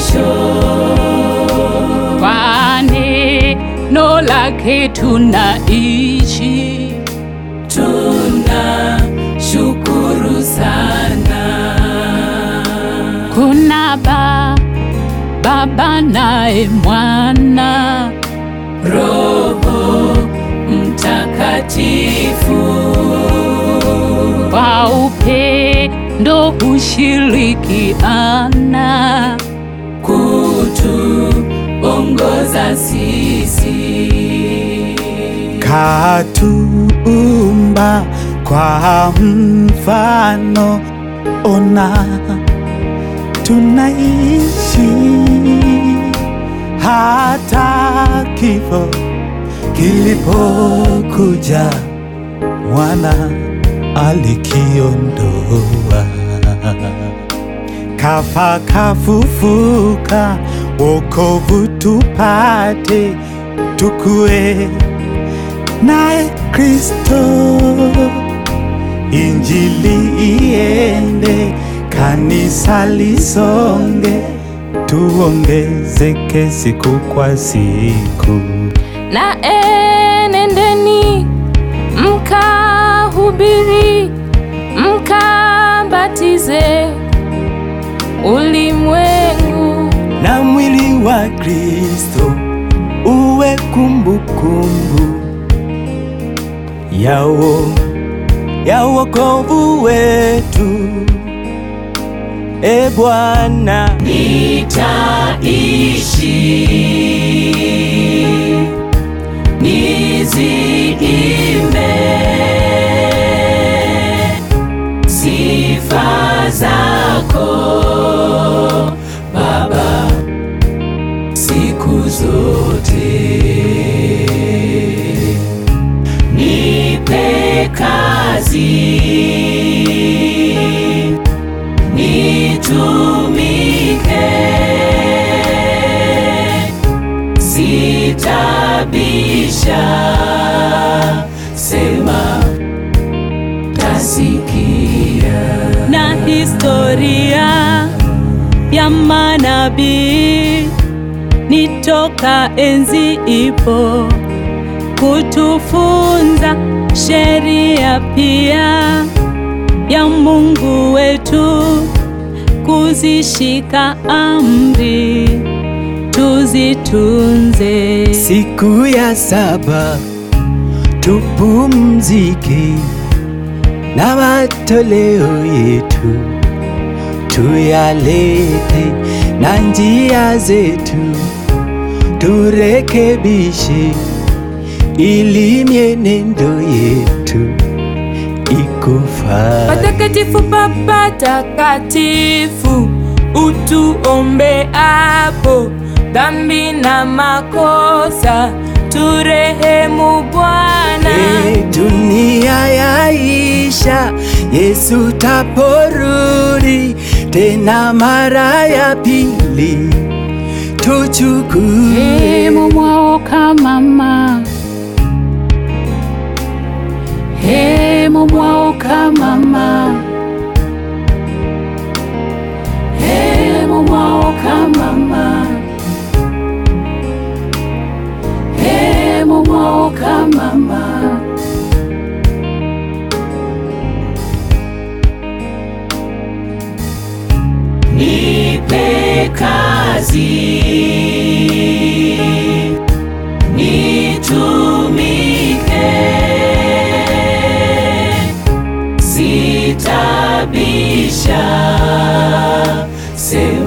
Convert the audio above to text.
mwisho. Kwa neno lake tunaishi, Tuna shukuru sana. kuna ba Baba naye Mwana, Roho Mtakatifu kwa upendo hushirikiana, kutuongoza sisi. Katuumba kwa mfano, ona tunaishi hata kifo kilipokuja, mwana alikiondoa, kafa kafufuka, wokovu tupate, tukue naye Kristo, injili iende, kanisa lisonge, tuongezeke siku kwa siku. na enendeni mkahubiri, mkabatize ulimwengu na mwili wa Kristo uwe kumbukumbu yao ya wokovu wetu. E Bwana, Nitaishi niziimbe sifa zako Baba siku zote. Nipe kazi nitumike sitabisha, sema tasikia. na historia ya manabii ni toka enzi ipo kutufunza sheria pia ya Mungu wetu, kuzishika amri tuzitunze. siku ya saba tupumzike na matoleo yetu tuyalete, na njia zetu turekebishe, ili mienendo yetu ikufaa. Patakatifu Baba takatifu, utuombe hapo dhambi na makosa, turehemu Bwana. E, dunia yaisha, Yesu taporudi tena mara ya pili, tuchukue hemo mwao kamama, hemo mwao kamama, hemo mwao kamama, hemo mwao kamama. Nipe kazi nitumike, sitabisha, sema